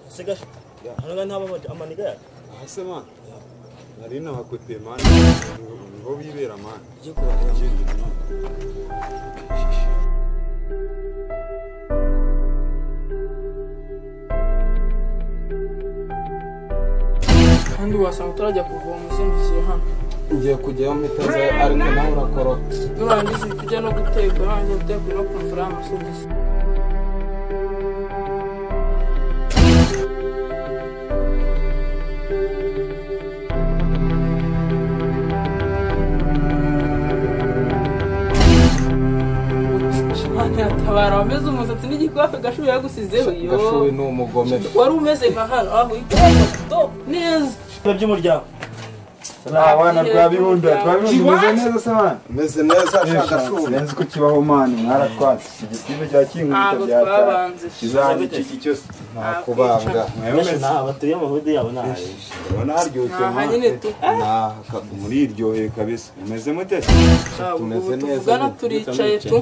asigaye hano ntabwo amaniga yacu ahise mani nari nabakutiye mani ngo bibera mani ugiye kubareba kandi wasanga utarajya kuvoma uzindukiye hano ngiye kujyayo mpita nza ariko nawe urakoroka nurangiza uhite ujya no guteka urangiza guteka no kumvura amasogisi Imana yatabara wameze umusatsi n'igikwafe gashuye yagusizeho gashuwe iyo ni umugome wari umeze nka hano aho ito neza by'umuryango abana twabibunda twabibunda meze neza se mani meze neza ashaka shuri sinzi ko kibaho mani mwaratwatse igisibe cya kinkuta ntabwo byataye twabanje kizahanga iki cyose nta kubambwa mwayobeje nta batuye amahudi yabo ni ahaye urabona haryoshye nta nyine mani tu muriryoheye kabisa mumeze mute ntabwo tumeze ubu neza, tuvugana ubu turicaye tu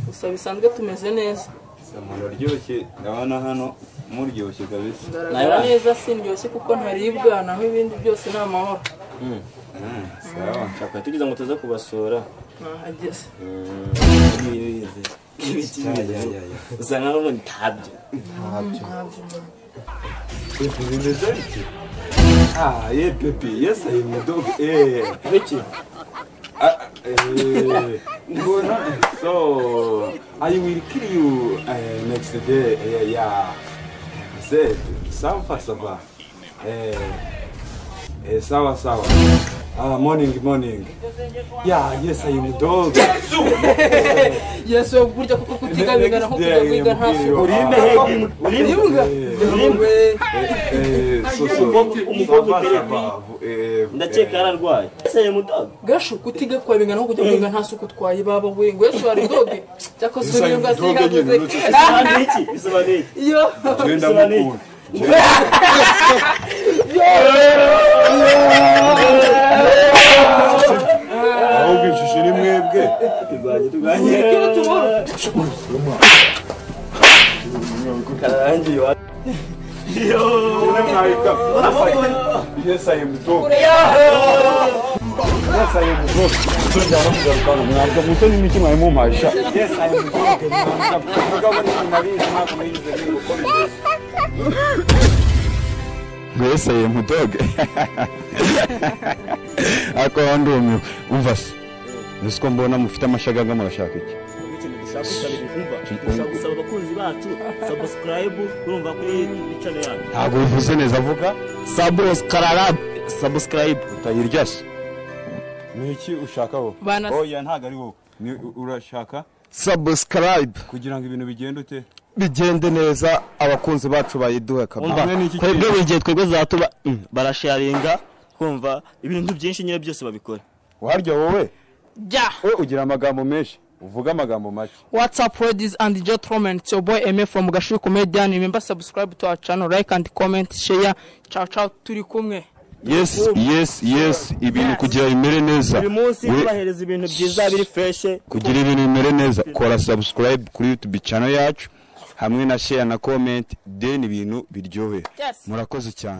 gusa bisanzwe tumeze neza muraryoshye ndabona hano muryoshye kabisa ndaragara neza sindyoshye kuko ntaribwa naho ibindi byose ni amahoro Mm, sawa twakora tugize ngo tuze kubasura nahageze usanga n'ubundi ntabyo Pepe bimeze bityo ah ye pepe yes i am dog eh biki ah, eh ngona so i will kill you eh, next day eh, yeah said safa safa eh eh sawa sawa ah morning morning yeah yes i am dog yesu we burya kuko kutigamigana nko kujya kwiga nta suku urinde hegi uribwa urinde eh so so Umukobwa safa, uteye safa, eh, ndakeka eh, yararwaye ese ye mudogo gashu kutiga kwabingana nko kujya kwiga nta suku twaye baba we ngo yesu hari doge cyakoze Gusa uribwa doge sigaguze nyine, uretse- bisobanuye iki bisobanuye iki iyo Genda Bisobanuye iki? mukunda ahubwo inshusho ni mwebwe turwanye turwanye iyo tubura karangi wa Mwebwe mwabika. Yes, I am dog. Yes, I am dog. Tunjya no kugaruka ngo mwabwa muto n'imiti mwari mumasha. Yes, I am dog. Mugabo ni nabizi ntabwo mwize ni gukora imbere. Yes, I am dog. Ako wandumiwe. Umva se. Nisi ko mbona mufite amashagaga murashaka iki? ikintu dushaka gusabira imva dushaka gusaba abakunzi bacu subscribe urumva kuri channel yacu Ntabwo bivuze neza avuga. subscribe subscribe Utayirya se. Ni iki ushakaho? Bana- Oya ntabwo ari wowe. Ni urashaka? subscribe kugira ngo ibintu bigende ute bigende neza abakunzi bacu bayiduhe umva kabisa Hamwe n'iki twebwe kintu. buri gihe twebwe zatuba Mm, barasharinga kumva ibintu byinshi nyine byose babikora warya wowe jya we ugira amagambo menshi uvuga amagambo make What's up, ladies and gentlemen? It's your boy Eme from Gashui Comedian. Remember, subscribe to our channel, like and comment, share. Ciao, ciao, turi kumwe. yes yes yes ibintu kugira bimere neza buri munsi We- tubahereza ibintu byiza biri feshe kugira ibintu bimere neza kora subscribe kuri youtube channel yacu hamwe na share na comment then ibintu biryohe Yes. murakoze cyane